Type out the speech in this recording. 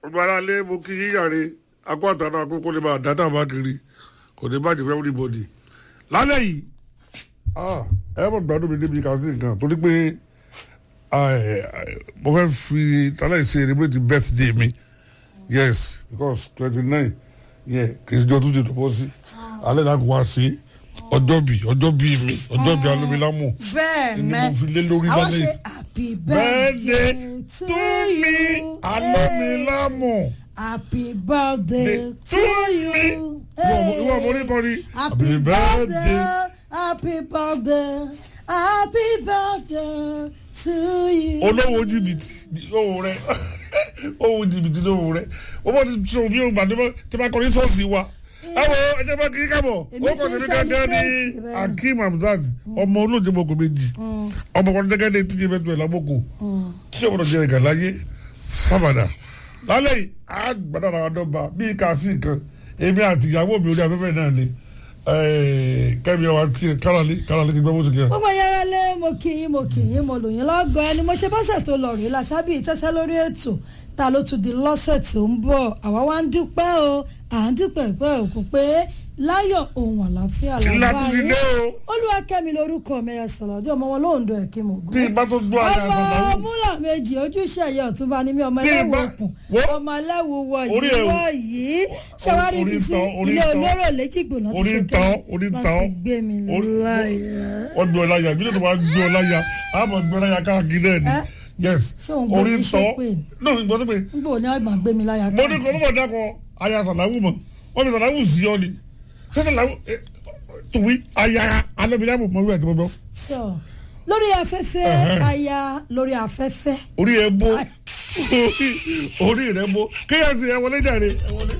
ọgbà aráalé mo kí yín yàrá akó àtàrà àkókò lè máa dáta bá kiri kò ní bàjẹ́ fún everybody lálẹ́ yìí ẹ mọ̀ gbádùn mi débi kàásì nǹkan torí pé mo fẹ́ fi tálẹ̀ ṣe celebrate birthday mi yes because twenty nine yẹ kì í ṣe ọdún tó bọ́ sí alẹ́ náà kò wá sí ọjọ́ bí ọjọ́ bí mi ọjọ́ bí alómilámù bẹ́ẹ̀ ni mẹ́ mo fi lé lórí àwọn lálẹ́ ṣe yìí. happy birthday birthday to me alómilámù happy birthday to to me. you. ìwọ ọmọ oníkan ni happy birthday happy birthday happy birthday to you. olówó jìbìtì lówó rẹ owó jìbìtì lówó rẹ o bá ti sọ bí o gbà tí bá kọ ní sọ́ọ̀sì wa ẹ wo ẹ jẹ́ bá kiri kábọ̀ Èmi ó kọ́ ti sí mi gángan ní celebrate rẹ. akeem hamzat ọmọ olóòjì mọ̀kò méjì ọmọ kan gẹ́gẹ́ ní tíjẹ́ mẹ́tọ́ ẹ̀ lábọ́kù tí o gbọ́dọ̀ jẹ́ ẹ̀gà láyé sábàdà lálẹ́ yìí á gbàdá ara wa dọ́gba bíi kàásì nǹkan èmi àti ìyàwó mi orí afẹ́fẹ́ náà ni kẹ́mi ọ̀wá kárálí kárálí ti gbẹ́ bó ti kẹ́ gbogbo yẹra lé mo kì í mo kì í mo lò yín lọ́gọ́ ẹni mo ṣe bọ́sẹ̀ tó lọ rí látàbí ìtẹ́sẹ́ lórí ètò ta ló tún di lọ́sẹ̀ tó ń bọ̀ àwa wá ń dúpẹ́ o à ń dúpẹ́ pẹ́ òkú pé láyọ̀ ohun àlàáfíà Ńlá làbá tún ti yín dé o. olúwakẹ́mi lorúkọ mi ẹ̀ sọ̀rọ̀ ọdún ọmọ wọn lóńdó ẹ̀ kí mo gún tí ìbá tó gbọ́ àyà ọmọ àgbàdo múlà méjì ojúṣe ẹ̀yẹ ọ̀túnba ni mí ọmọ Tí ẹlẹ́wù ìbá- òkun wo- ọmọ ẹlẹ́wù wọ Orí yìí ẹ̀ o. wọ yìí ṣẹwárí ibi Orí sí tán, orí ilé tán. olóró lẹ́jìgbò náà orí ti ń ṣe tán kẹ́lẹ́ orí ń wọ́n tán ti gbé mi Orí- láyà. wọ́n gbé ọ láyà ìbílẹ̀ tó máa gbé ọ láyà àmọ́ gbé ọ láyà káàkiri náà ni Ẹ́? yes Ṣé òun gbé orí mi ń tán ṣépè? no ìgbọ́n tó pé níbo ni ọ̀gbọ̀n gbé mi láyà mo ní kọ́ mọ́ dákọ̀ aya sàláwù mọ̀ wọ́n fi sàláwù sí ọ ni ṣé sàláwù tùwí aya alẹ́bíyàmù mọ̀ wíwà tó gbọ́ sọ lórí afẹ́fẹ́ Ẹ̀hẹ́. aya lórí afẹ́fẹ́ orí ẹ bó orí rẹ bó kéèyàn sì ẹ wọlé jàre ẹ wọlé.